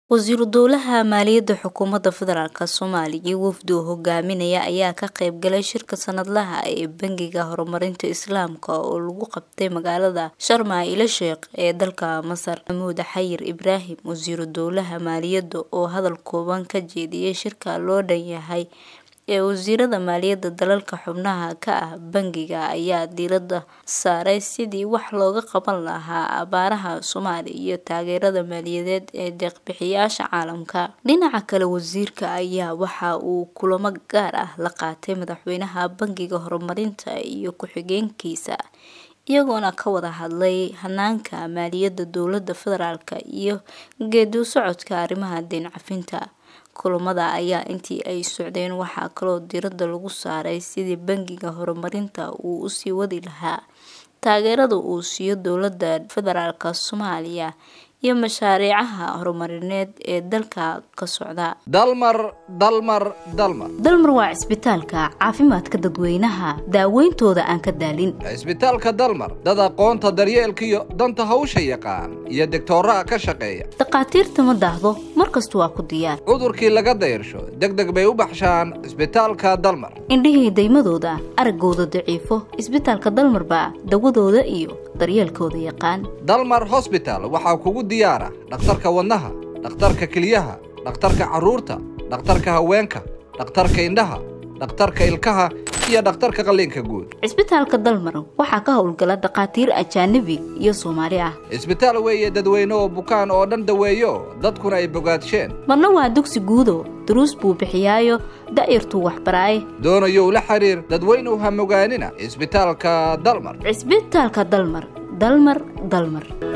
wasiiru dowlaha maaliyadda xukuumadda federaalk soomaaliya wafdi uu hogaaminaya ayaa ka qayb galay shirka sanadlaha ee bangiga horumarinta islaamka oo lagu qabtay magaalada sharma ila sheekh ee dalka masar maxamuud xayir ibraahim wasiiru dowlaha maaliyadda oo hadal kooban ka jeediyay shirka loo dhan yahay ee wasiirada maaliyadda dalalka xubnaha ka ah bangiga ayaa diiradda saaray sidii wax looga qaban lahaa abaaraha soomaaliya iyo taageerada maaliyadeed ee deeqbixiyaasha caalamka dhinaca kale wasiirka ayaa waxa uu kulamo gaar ah la qaatay madaxweynaha bangiga horumarinta iyo ku-xigeenkiisa iyagoona ka wada hadlay hanaanka maaliyadda dowladda federaalk iyo geedi socodka arrimaha deyn cafinta kulamada ayaa intii ay socdeen waxaa kaloo diiradda lagu saaray sidii bangiga horumarinta uu usii wadi lahaa taageerada uu siiyo dowladda federaalk soomaaliya iyo mashaariicaha horumarineed ee dalka ka socda dalmar dalmar dalmar dalmar waa cisbitaalka caafimaadka dadweynaha daaweyntooda aan ka daalin cisbitaalka dalmar dad aqoonta daryeelkiyo danta hawsha yaqaan iyo degtooraha ka shaqeeya dhakhaatiirta ma daahdo mar kasta waa ku diyaar cudurkii laga dayrsho deg deg bay u baxshaan cisbitaalka dalmar indhihii daymadooda araggooda daciifo cisbitaalka dalmar baa dawadooda iyo daryeelkooda yaqaan dalmar hosbital waxaa kugu diyaara dhakhtarka wadnaha dhakhtarka keliyaha dhakhtarka carruurta dhakhtarka haweenka dhakhtarka indhaha dhakhtarka ilkaha iyo dhakhtarka qalliinka guud cisbitaalka dalmar waxaa ka howlgala dhakhaatiir ajaanabi iyo soomaali ah cisbitaal weeye dadweyne oo bukaan oo dhan daweeyo dadkuna ay bogaadsheen marna waa dugsi guudo duruus buu bixiyaayo da'yartuu waxbaraaye doonayow la xiriir dadweynuw ha mogaanina cisbitaalka dalmar cisbitaalka dalmar dalmar dalmar